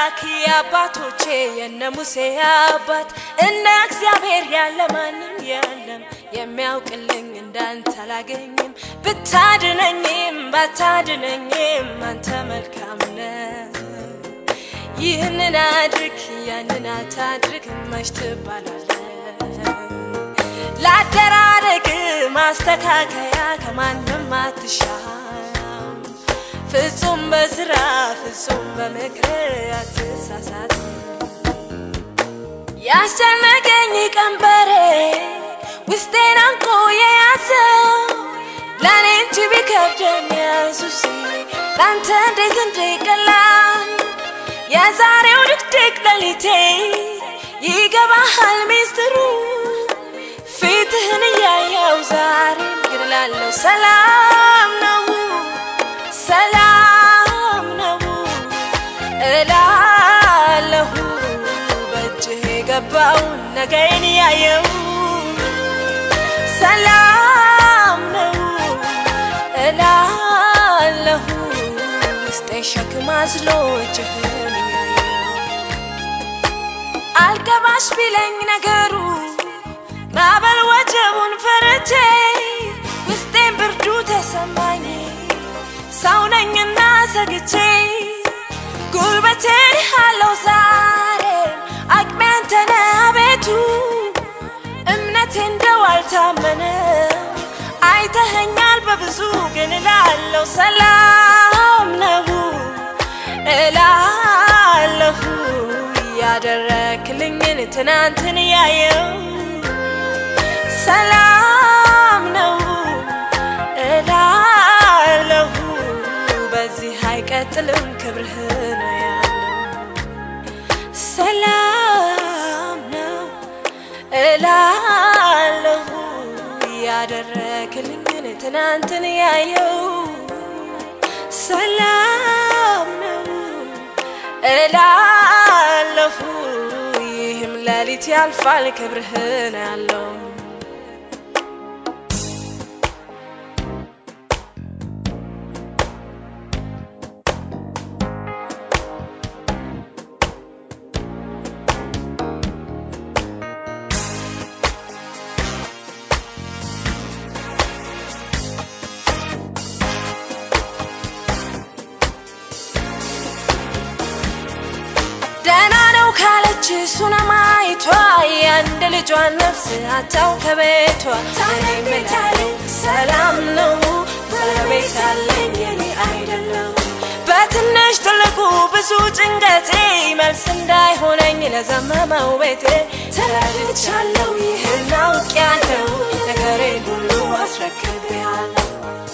አምላክ የአባቶቼ የነ ሙሴ አባት እንደ እግዚአብሔር ያለ ማንም የለም። የሚያውቅልኝ እንዳንተ አላገኝም። ብታድነኝም ባታድነኝም አንተ መልካም ነህ። ይህንን አድርግ ያንን አታድርግ መች ትባላለህ? ላደራረግ ማስተካከያ ከማንም አትሻም። ፍጹም በስራ ፍጹም በምክር አትሳሳት። ያስጨነቀኝ ቀንበሬ ውስጤን አንቆ የያዘው ለእኔ እንጂ ቢከብደኝ ኢየሱስ ለአንተ እንዴት እንዲቀላል የዛሬው ድቅድቅ ሌሊቴ ይገባሃል ሚስጥሩ ፊትህን እያየው ዛሬ ግድላለሁ ሰላም ነው ሰላም ነው እላለሁ በእጅህ የገባውን ነገይን ያየው ሰላም ነው እላለሁ ውስጤን ሸክም አዝሎ እጅህን ያየው አልገባሽ ቢለኝ ነገሩ ማዕበል ወጀቡን ፈርቼ ውስጤን ብርዱ ተሰማኝ ሰው ነኝና ሰግቼ ጉልበቴን አለው ዛሬ አቅሜ አንተ ነህ አቤቱ እምነቴ እንደው አልታመነ አይተኸኛል በብዙ ግን እላለሁ ሰላም ነው እላለሁ ያደረክልኝን ትናንትን ያየው ሰላም ነው እላለሁ በዚህ አይቀጥልም ክብርህ ነው ያለው ሰላም ነው እላለሁ ያደረክልኝን ትናንትን ያየው ሰላም ነው እላለሁ ይህም ሌሊት ያልፋል ክብርህ ነው ያለው ደህና ነው ካለች ሱነማይቷ የአንድ ልጇን ነፍስ አታው ከቤቷ እኔ እምላለሁ ሰላም ነው ባለቤት አለኝ የኔ አይደለም በትንሽ ትልቁ ብዙ ጭንቀቴ መልስ እንዳይሆነኝ ለዘመመው ቤቴ ተረድቻለሁ ይህን አውቄያለሁ ነገሬን ሁሉ አስረክቤያለሁ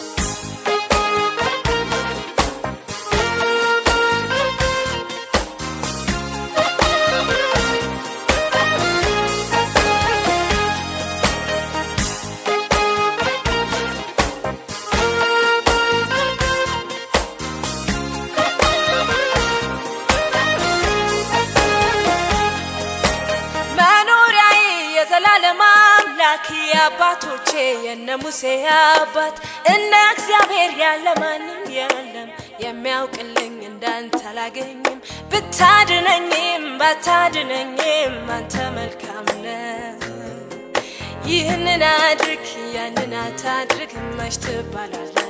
መኖሪያዬ የዘላለም አምላክ የአባቶቼ የነ ሙሴ አባት እንደ እግዚአብሔር ያለ ማንም የለም። የሚያውቅልኝ እንዳንተ አላገኝም። ብታድነኝም ባታድነኝም አንተ መልካም ነህ። ይህንን አድርግ ያንን አታድርግ መች ትባላለህ?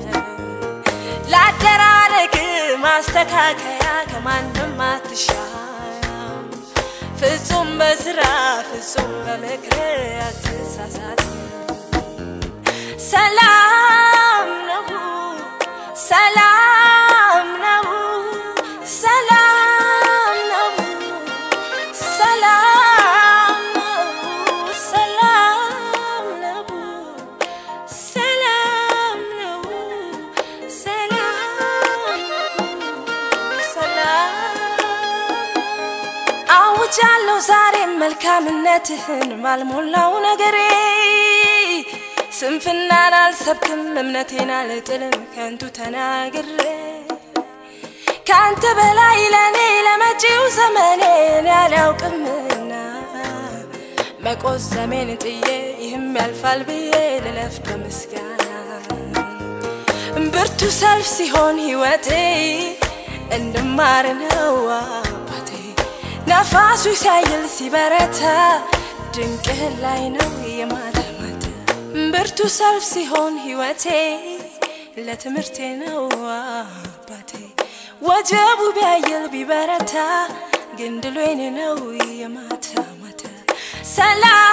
ላደራረግ ማስተካከያ ከማንም አትሻም። ፍጹም በስራ ፍጹም በምክር አትሳሳት። ሰላም ነው ሰላም ነው ሰላም ነው ሰላም ነው ሰላም ነው ሰላም ነው ሰላም ነው ሰላም አውጃለሁ ዛሬም መልካምነትህን ባልሞላው ነገሬ ስንፍናን አልሰብክም እምነቴን አልጥልም ከንቱ ተናግሬ ከአንተ በላይ ለእኔ ለመጪው ዘመኔን ያላውቅምና መቆዘሜን ጥዬ ይህም ያልፋል ብዬ ልለፍ በምስጋና ብርቱ ሰልፍ ሲሆን ህይወቴ እንድማር ነዋ ነፋሱ ሲያይል ሲበረታ ድንቅህ ላይ ነው የማታ ማታ ብርቱ ሰልፍ ሲሆን ህይወቴ ለትምህርቴ ነው አባቴ ወጀቡ ቢያይል ቢበረታ ግን ድሉ የኔ ነው የማታ ማታ ሰላም